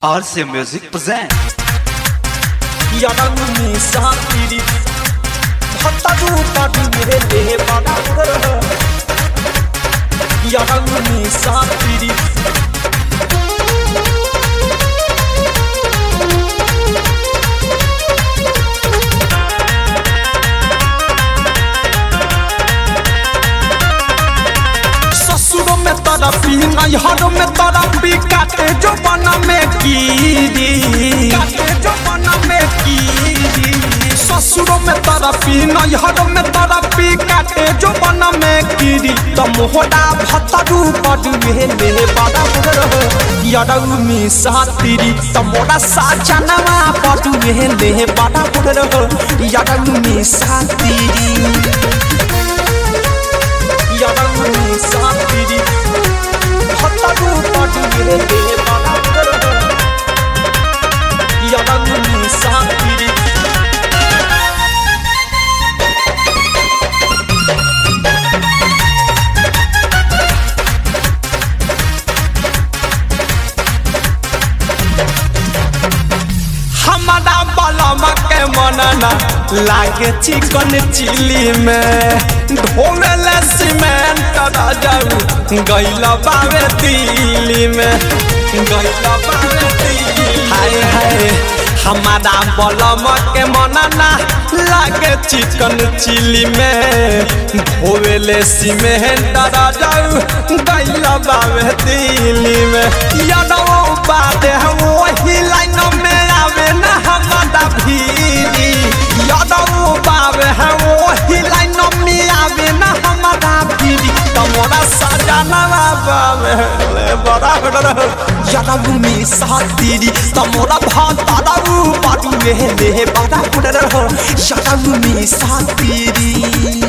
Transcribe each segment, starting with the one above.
RC Music present 야당문이 사끼리 헛다두 빠두게 바다를 야당문이 사끼리 ससुरों में तरफी नैहरों में तरफी काटे जो बना में कीरी काटे जो बना में कीरी ससुरों में तरफी नैहरों में तरफी काटे जो बना में कीरी तो मोहरा भतरू पडुए ले बड़ा रहो यरऊ में सातीरी तो मोरा साजनवा पडुए ले बड़ा रहो यरऊ में सातीरी 야당문이 사끼리 헛다고 빠지게 내바라 야당문이 사끼리 हमारा बलमा के मनना लागे चिकन चिली में ढोले सीमेंट जाऊ गैला बावे दिल्ली में गैला बावे दिल्ली हाय हाय हमारा बलम के मनना लागे चिकन चिली में ढोले सीमेंट जाऊ गैला बावे दिल्ली में यादव बादे वही लाइन में आवे ना हमारा भीरी यादव बाबे है वही लाइन में आवे ना हमारा भीरी तमोरा सजाना बाबे ले बड़ा बड़ा यादव में सातीरी तमोरा भातारा बाडू में ले बड़ा बड़ा यादव में सातीरी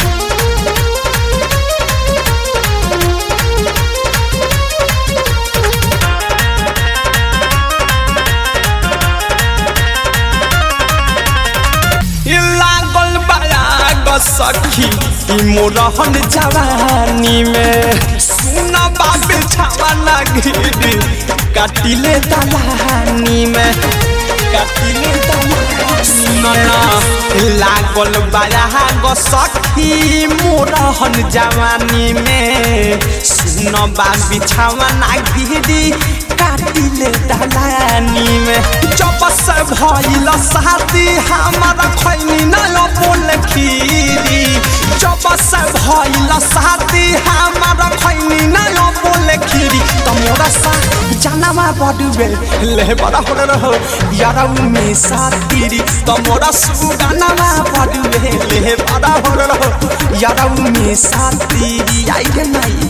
लागल बयाग सखी ई मोरहन जवानी में सुन बाबे छावा गिरी काटिले दलानी में काटिले दलानी लागल बयाग सखी मोरहन जवानी में सुन बाबे छावा गिरी काटिले दलानी में जब से भइल शादी हमारा खैनी न बोल खीरी जब से भइल शादी हमारा खैनी न बोल खीरी तमोरा सा जानवा बडुबे ले बड़ा हो रहो यारा में सातीरी तमोरा सुगानवा बडुबे ले बड़ा हो रहो यारा में सातीरी आई गे नहीं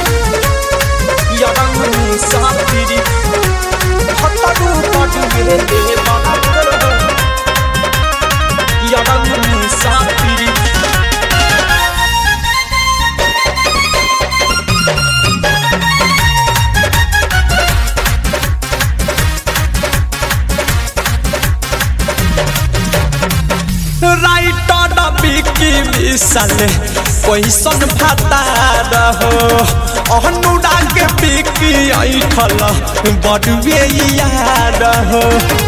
यारा में सातीरी हत्तारू बडुबे ले बड़ा हो रहो यारा में सातीरी राइटर बिकी विशाल कैसन भाता रहो अनुराग बिकी ऐठल बडुए यार हो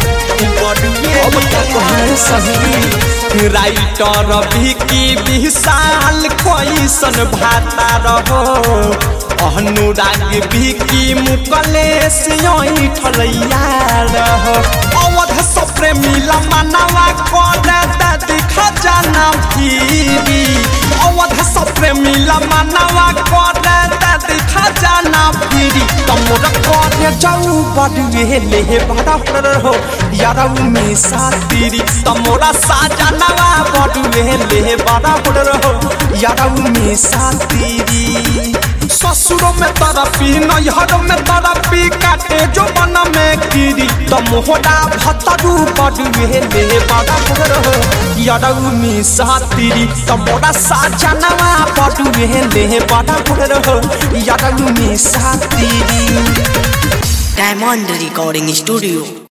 राइटर बिकी विशाल कैसन भाता रहो अनुराग बिकी मुकलेश ऐठल यार हो अवध सप्रे मिला मनवा करे दादी खजाना फिरी अवध सप्रे मिला मनवा करे दादी खजाना फिरी तमोर करे जाऊ बडुए ले बड़ा हो यारा में सातीरी तमोरा साजनवा बडुए ले बड़ा हो यारा में सातीरी ससुरों में तरफी नैहरों में तरफी काटे जो बन में कीरी तो मोहरा भतरू बडुए ले बड़ा हो यारऊ में सातीरी तो मोरा साजनवा बडुए ले बड़ा हो यारऊ में सातीरी Diamond Recording Studio.